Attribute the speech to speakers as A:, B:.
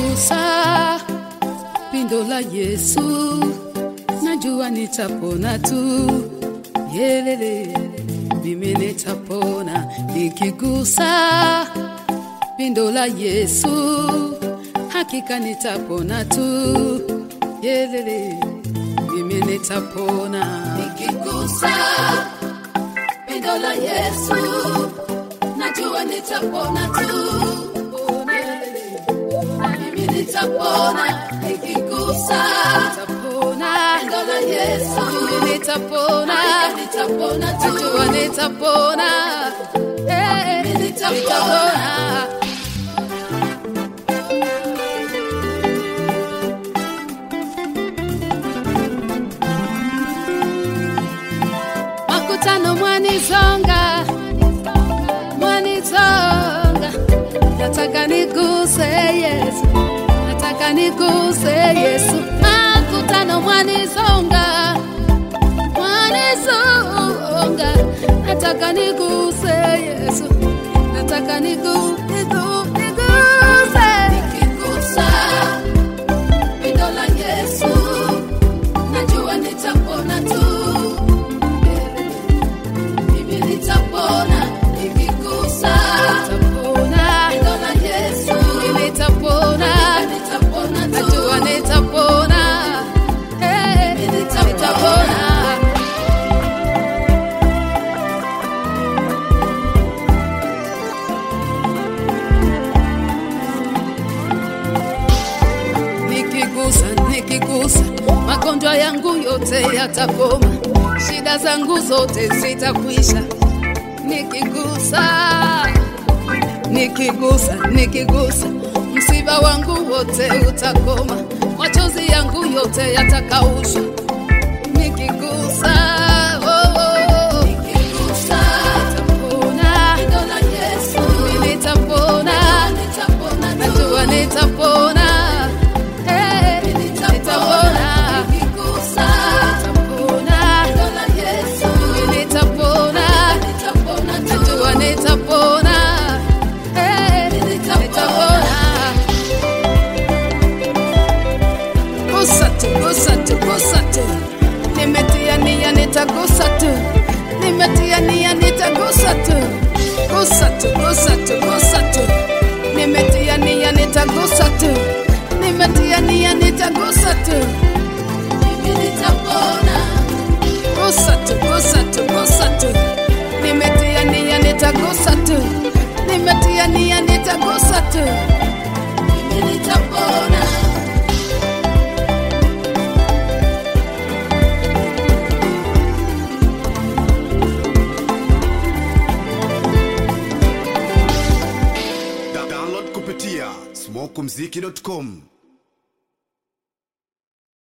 A: nikigusa pindo la Yesu najua nitapona tu. Yelele, mimi nitapona nikigusa pindo la Yesu, hakika nitapona tu. Yelele, mimi nitapona nikigusa pindo la Yesu, najua nitapona tu. Mimi nitapona nikigusa nitapona pindo la Yesu, mimi nitapona nitapona tu. Najua nitapona eh, mimi nitapona. makutano mwanizonga mwanizonga nataka niguse yesu nataka niguse yesu makutano mwanizonga mwanizonga nataka niguse yesu nataka nigu, nigu, niguse nikigusa pindo la yesu najua nitapona tu mimi nitapona nikigusa nitapona neno la Yesu mimi nitapona nitapona tu najua nitapona eh nitapona nikigusa nikigusa magonjwa yangu yote yatakoma shida zangu zote zitakwisha nikigusa nikigusa nikigusa msiba wangu wote utakoma machozi yangu yote yatakaushwa nikigusa oh, oh. nikigusa nitapona neno la Yesu mimi nitapona nitapona najua nitapona eh nitapona nikigusa nitapona neno la Yesu mimi nitapona nitapona najua nitapona eh nitapona gusa tu, gusa tu, gusa tu. Nimetia nia nitagusa tu, nimetia nia nitagusa tu, gusa tu, gusa tu, gusa tu. Nimetia nia nitagusa tu, nimetia nia nitagusa tu. Mimi nitapona. Gusa tu, gusa tu, gusa tu. Nimetia nia nitagusa tu, nimetia nia nitagusa tu. Mimi nitapona.
B: Da- download kupitia smokumziki.com